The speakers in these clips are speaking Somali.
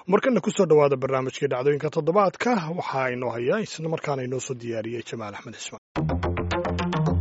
markana kusoo dhowaada barnaamijkii dhacdooyinka toddobaadka waxaa inoo haya isla markaana inoo soo diyaariyey jamaal axmed cismaan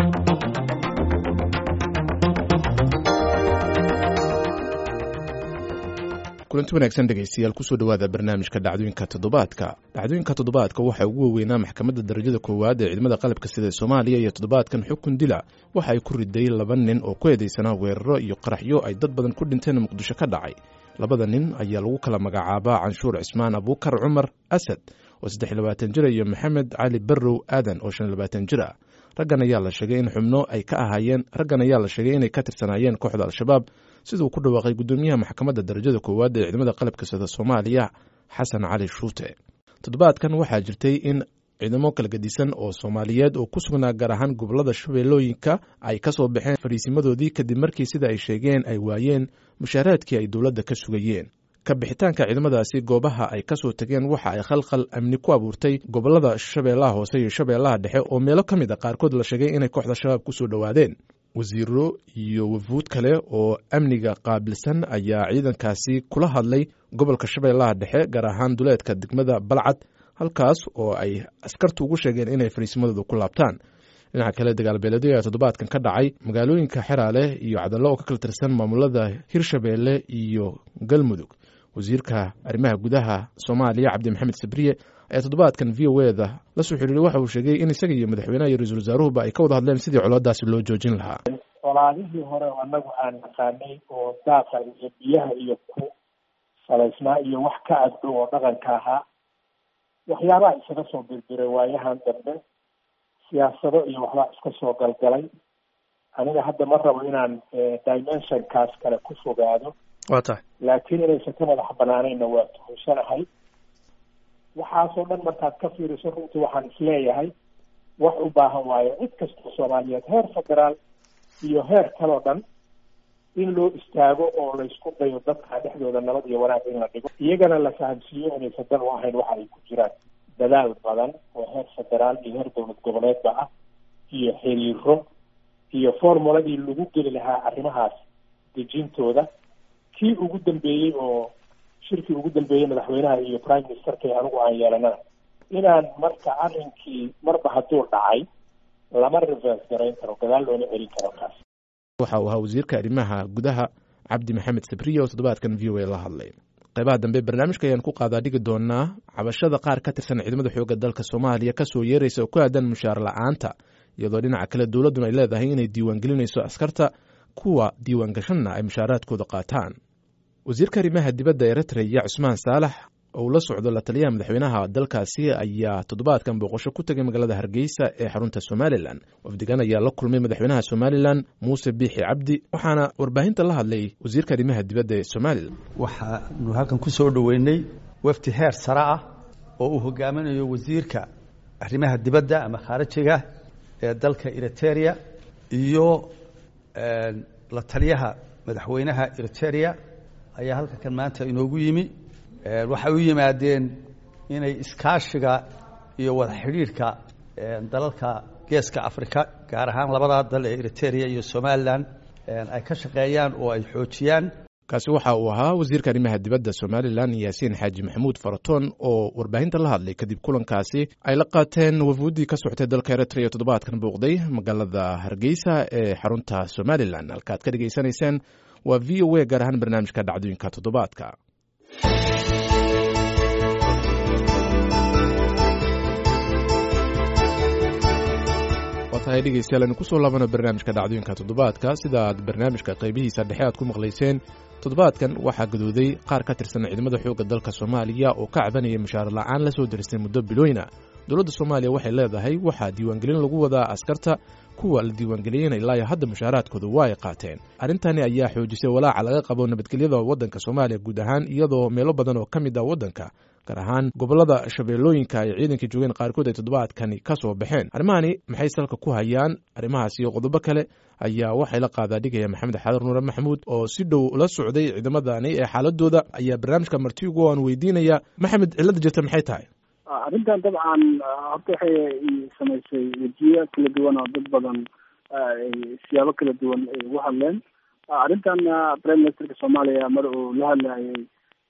kulanti wanaagsan dhegaystayaal kusoo dhowaada barnaamijka dhacdooyinka toddobaadka dhacdooyinka toddobaadka waxaa ugu waaweynaa maxkamadda darajada koowaad ee ciidamada qalabka sida soomaaliya iyo toddobaadkan xukun dila waxa ay ku riday laba nin oo ku eedeysanaa weeraro iyo qaraxyo ay dad badan ku dhinteen muqdisho ka dhacay labada nin ayaa lagu kala magacaabaa canshuur cismaan abuukar cumar asad oo saddex iyo labaatan jir iyo maxamed cali barrow aadan oo shan iyo labaatan jir ah raggan ayaa la sheegay in xubno ay ka ahaayeen raggan ayaa la sheegay inay ka tirsanaayeen kooxda al-shabaab siduu ku dhawaaqay guddoomiyaha maxkamadda darajada koowaad ee ciidamada qalabka sida soomaaliya xasan cali shuute toddobaadkan waxaa jirtay in ciidamo kala gedisan oo soomaaliyeed oo ku sugnaa gaar ahaan gobolada shabeellooyinka ay ka soo baxeen fariisimadoodii kadib markii sida ay sheegeen ay waayeen mushaaraadkii ay dowladda ka sugayeen ka bixitaanka ciidamadaasi goobaha ay ka soo tageen waxa ay khalkhal amni ku abuurtay gobolada shabeellaha hoose iyo shabeellaha dhexe oo meelo ka mid a qaarkood la sheegay inay kooxda shabaab ku soo dhowaadeen wasiiro iyo wafuud kale oo amniga qaabilsan ayaa ciidankaasi kula hadlay gobolka shabeellaha dhexe gaar ahaan duleedka degmada balcad halkaas oo ay askartu ugu sheegeen inay fariisimadooda ku laabtaan dhinaca kale dagaalbeeleedyo ayaa toddobaadkan ka dhacay magaalooyinka xeraale iyo cadallo oo ka kala tirsan maamulada hirshabeelle iyo galmudug wasiirka arrimaha gudaha soomaaliya cabdi maxamed sabriye ayaa toddobaadkan v o eda la soo xiriiray waxa uu sheegay in isaga iyo madaxweynaha iyo ra-iisul wasaaruhuba ay ka wada hadleen sidii colaadaasi loo joojin lahaa colaadihii hore oo annagu aan naqaanay oo daaqa iyo biyaha iyo ku salaysnaa iyo wax ka agdhow oo dhaqanka ahaa waxyaabaha isaga soo birbiray waayahan dambe siyaasado iyo waxbaa iska soo galgalay aniga hadda ma rabo inaan dimensionkaas kale ku fogaado waa tahay laakiin inaysan ka madax banaanayna waa tuhunsanahay waxaasoo dhan markaad ka fiiriso runtii waxaan isleeyahay wax u baahan waayo cid kastoo soomaaliyeed heer federaal iyo heer kaloo dhan in loo istaago oo laysku dayo dadka dhexdooda nabad iyo wanaag in la dhigo iyagana la fahamsiiyo inaysan dan u ahayn waxa ay ku jiraan dadaal badan oo heer federaal iyo heer dowlad goboleedba ah iyo xiriiro iyo formuladii lagu geli lahaa arrimahaas dejintooda kii ugu dambeeyey oo shirkii ugu dambeeyey madaxweynaha iyo prime ministerka anigu aan yeelanana inaan marka arrinkii marba hadduu dhacay lama reverse garayn karo gadaal loona celin karo kaas waxa uu ahaa wasiirka arrimaha gudaha cabdi maxamed sabriye oo toddobaadkan v o a la hadlay qaybaha dambe barnaamijka ayaan ku qaadaa dhigi doonaa cabashada qaar ka tirsan ciidamada xoogga dalka soomaaliya ka soo yeeraysa oo ku aadan mushaar la-aanta iyadoo dhinaca kale dowladduna ay leedahay inay diiwaangelinayso askarta kuwa diiwaangashanna ay mushaaraadkooda qaataan wasiirka arrimaha dibadda eritreya cusmaan saalax oo la socdo la taliyaha madaxweynaha dalkaasi ayaa toddobaadkan booqasho ku tegay magaalada hargeysa ee xarunta somalilan wafdigan ayaa la kulmay madaxweynaha somalilan muuse biixi cabdi waxaana warbaahinta la hadlay wasiirka arrimaha dibadda ee somalilan waxaanu halkan ku soo dhoweynay wafdi heer sare ah oo uu hogaaminayo wasiirka arrimaha dibadda ama khaarijiga ee dalka eriteria iyo la taliyaha madaxweynaha eriteria ayaa halka kan maanta inoogu yimi waxay u yimaadeen inay iskaashiga iyo wada xidhiidhka dalalka geeska africa gaar ahaan labadaa dal ee eriteria iyo somalilan ay ka shaqeeyaan oo ay xoojiyaan kaasi waxa uu ahaa wasiirka arrimaha dibadda somalilan yaasiin xaaji maxamuud faratoon oo warbaahinta la hadlay kadib kulankaasi ay la qaateen wafuuddii ka socotay dalka eritrea toddobaadkan bouqday magaalada hargeysa ee xarunta somalilan halkaad ka dhegaysanayseen waa v o a gaar ahaan barnaamijka dhacdooyinka toddobaadka waa tahay dhegeystayaal aynu kusoo laabano barnaamijka dhacdooyinka toddobaadka sida aad barnaamijka qaybihiisa dhexe aad ku maqlayseen toddobaadkan waxaa gadooday qaar ka tirsan ciidamada xoogga dalka soomaaliya oo ka cabanaya mushaar la-aan la soo diristay muddo bilooyna dowladda soomaaliya waxay leedahay waxaa diiwaangelin lagu wadaa askarta kuwa la diiwaangeliyeen ilaayo hadda mushaaraadkooda waa ay qaateen arrintani ayaa xoojisay walaaca laga qabo nabadgelyada waddanka soomaaliya guud ahaan iyadoo meelo badan oo ka mid ah waddanka gaar ahaan gobolada shabeellooyinka ay ciidanka joogeen qaarkood ay toddobaadkani ka soo baxeen arrimahani maxay salka ku hayaan arrimahaas iyo qodobo kale ayaa waxay la qaadaa dhigaya maxamed xaadar nuure maxamuud oo si dhow la socday ciidamadani ee xaaladooda ayaa barnaamijka martigu aan weydiinaya maxamed cilada jirta maxay tahay arrintan dabcan horta waxay samaysay wejiyo kala duwan oo dad badan siyaabo kala duwan ay ugu hadleen arrintan prime ministerka soomaaliya mar uu la hadlayay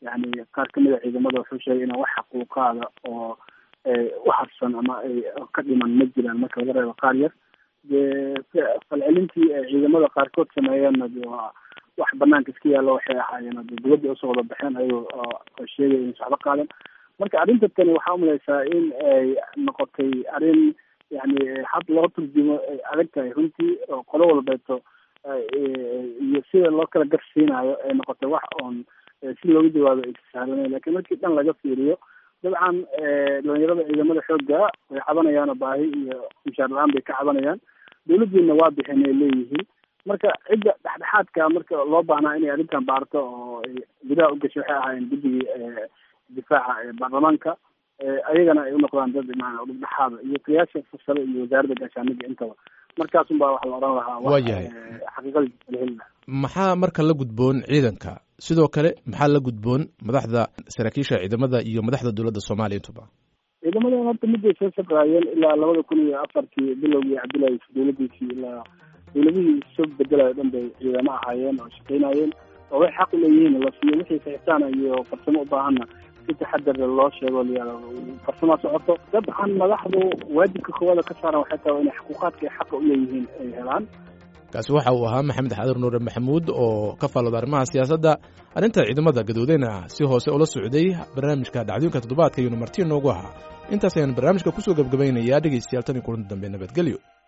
yani qaar kamid a ciidamada wuxuu sheegay inaan wax xaquuqaada oo u harsan ama ay ka dhiman ma jiraan marka laga reebo qaar yar dee falcelintii ay ciidamada qaarkood sameeyeenna de waa wax banaanka iska yaallo waxay ahaayeen de dibadda usoo wada baxeen ayagoo oo sheegaya in socdo qaadan marka arrinta tani waxaa umalaysaa in ay noqotay arrin yani had loo turjumo ay adag tahay runtii oo qolo walbeeto iyo sida loo kala garsiinayo ay noqotay wax oon si looga jawaabo ay sahlanayn lakin markii dhan laga fiiriyo dabcan dhalinyarada ciidamada xoogga way cabanayaanoo baahi iyo mushaar la-aan bay ka cabanayaan dawladdiina waa bixin ay leeyihiin marka cidda dhexdhexaadka marka loo baahnaa inay arrintan baarto oo ay gudaha u gashay waxay ahaayeen guddigii difaaca ee baarlamaanka ayagana ay unoqdaan dad maana dhexdhexaada iyo taliyaasha fasale iyo wasaaradda gaashaaniga intaba markaasun baa wax la odhan lahaa waa yahay xaqiiqadii la heli lahaa maxaa marka la gudboon ciidanka sidoo kale maxaa la gudboon madaxda saraakiisha ciidamada iyo madaxda dowladda soomaaliya intuba ciidamadan horta miday soo shaqaayeen ilaa labada kun iyo afartii bilowgii cabdullahi dowladiisii ilaa dowladihii soo bedelayo dhan bay ciidamo ahaayeen oo shaqaynayeen oo way xaq uleeyihiin la siiyo wixii saxitaan iyo farsamo u baahanna si taxadar loo sheego layaa farsama socoto dabcan madaxdu waajibka koowaada ka saaran waxay tahay inay xuquuqaadka ay xaqa uleeyihiin ay helaan kaasi waxa uu ahaa maxamed xadir nuure maxamuud oo ka faallooda arrimaha siyaasadda arrinta ciidamada gadoodeyna ah si hoose ula socday barnaamijka dhacdooyinka toddobaadka iyuuna marti noogu ahaa intaas ayaan barnaamijka kusoo gebgabaynayaa dhegaystayaal tan iyo kulanti dambe nabadgelyo